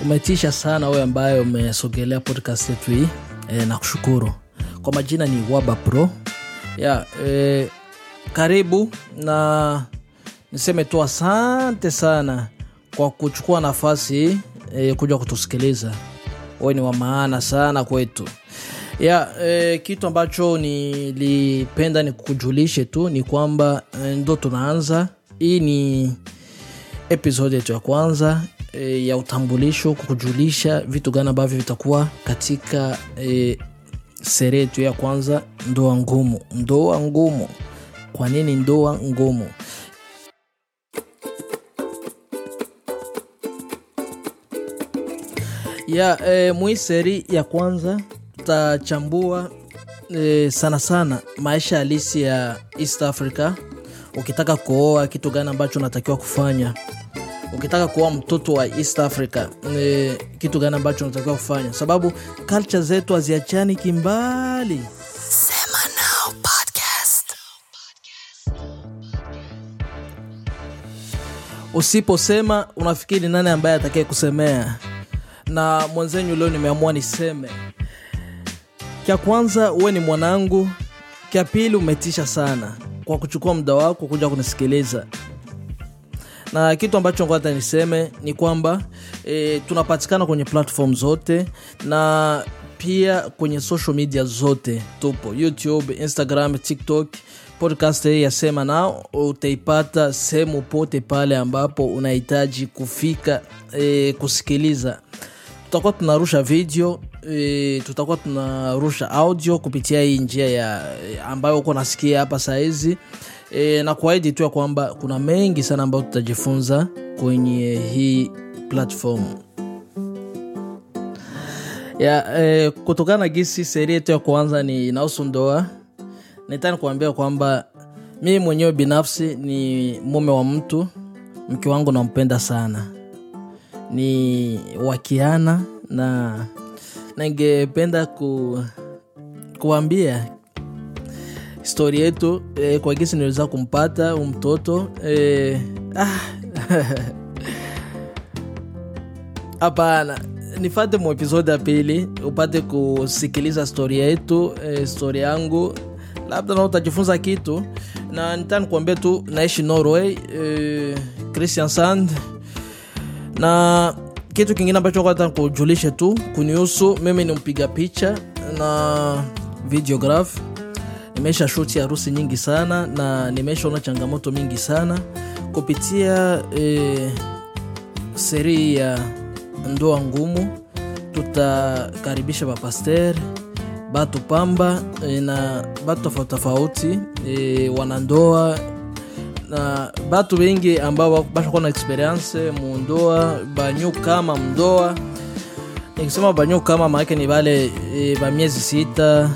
umetisha sana wewe ambaye umesogelea podcast yetu hii e, na kushukuru kwa majina ni waba pro ya e, karibu na niseme tu asante sana kwa kuchukua nafasi e, kuja kutusikiliza wewe ni wa maana sana kwetu ya e, kitu ambacho nilipenda ni kukujulishe tu ni kwamba e, ndo tunaanza hii ni episode yetu ya kwanza e, ya utambulisho kukujulisha vitu gani ambavyo vitakuwa katika e, sere yetu ya kwanza ndoa ngumu ndoa ngumu kwa nini ndoa ngumu ya e, mwi seri ya kwanza tutachambua e, sana sana maisha halisi ya east africa ukitaka kuoa kitu gani ambacho unatakiwa kufanya ukitaka kuoa mtoto wa east africa e, kitu gani ambacho unatakiwa kufanya sababu culture zetu haziachani kimbali Sema Now Podcast. usiposema unafikiri nani ambaye atakaye kusemea na mwenzenyu leo nimeamua niseme kya kwanza uwe ni mwanangu kya pili umetisha sana kwa kuchukua muda wako kuja kunisikiliza na kitu ambacho ngoja niseme ni kwamba e, tunapatikana kwenye platform zote na pia kwenye social media zote tupo youtube instagram tiktok podcast hii ya sema nao utaipata sehemu pote pale ambapo unahitaji kufika e, kusikiliza tutakuwa tunarusha video e, tutakuwa tunarusha audio kupitia hii njia ya ambayo uko nasikia hapa sahizi e, na kuahidi tu ya kwamba kuna mengi sana ambayo tutajifunza kwenye hii platform ya e, kutokana na gisi seri yetu ya kwanza ni inahusu ndoa nitani kuambia kwamba mimi mwenyewe binafsi ni mume wa mtu mke wangu nampenda sana ni wakiana na ningependa ku, kuambia stori yetu eh, kwa gisi niliweza kumpata huu mtoto eh, ah, hapana nifate mu episode ya pili upate kusikiliza stori yetu eh, stori yangu labda na utajifunza kitu na nitani kuambia tu naishi norway eh, christian sand na kitu kingine ambacho kata kujulishe tu kunihusu mimi ni mpiga picha na videograph nimesha shuti harusi nyingi sana na nimeshaona changamoto mingi sana kupitia e, seri ya ndoa ngumu tutakaribisha bapaster batu pamba e, na batu tofauti tofauti e, wanandoa na batu bengi ambao bashakuwa na experience mundoa banyu kama mndoa nikisema banyu kama maake ni bale e, ba miezi sita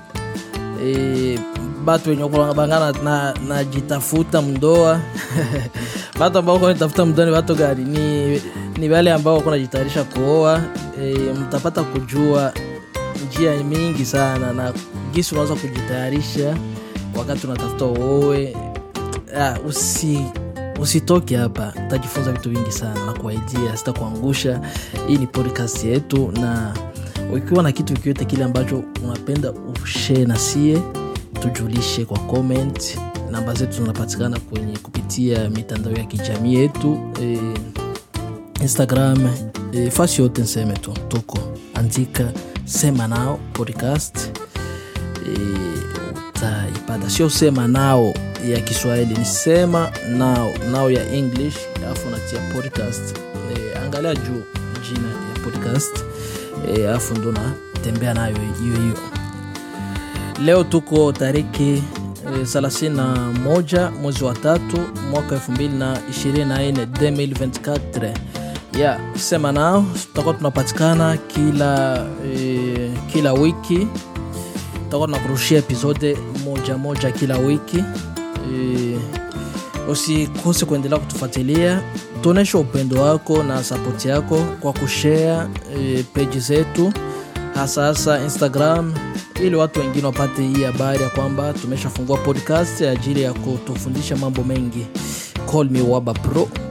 e, batu wenye bangana na, na jitafuta mndoa batu ambao kunatafuta mndoa ni batu gani ni, ni wale ambao wako najitayarisha kuoa e, mtapata kujua njia mingi sana na gisi unaweza kujitayarisha wakati unatafuta uoe ah, usi usitoke hapa utajifunza vitu vingi sana na kuaidia sitakuangusha hii ni podcast yetu na ukiwa na kitu kiyote kile ambacho unapenda ushee na sie tujulishe kwa comment namba zetu zinapatikana kwenye kupitia mitandao ya kijamii yetu e, instagram e, fasi yote nseme tu tuko andika sema nao podcast e, utaipata sio sema nao ya kiswahili ni sema nao nao ya english alafu natia podcast e, angalia juu jina ya podcast alafu e, ndo natembea nayo hiyo hiyo leo tuko tariki e, 31 mwezi wa tatu mwaka 224 2024 ya sema nao tutakuwa tunapatikana kila e, kila wiki tutakuwa tunakurushia episode moja moja kila wiki e, usikose kuendelea kutufuatilia tuonyeshe upendo wako na sapoti yako kwa kushare e, peji zetu hasa hasa instagram ili watu wengine wapate hii habari ya kwamba tumeshafungua podcast ajili ya kutufundisha mambo mengi call me waba pro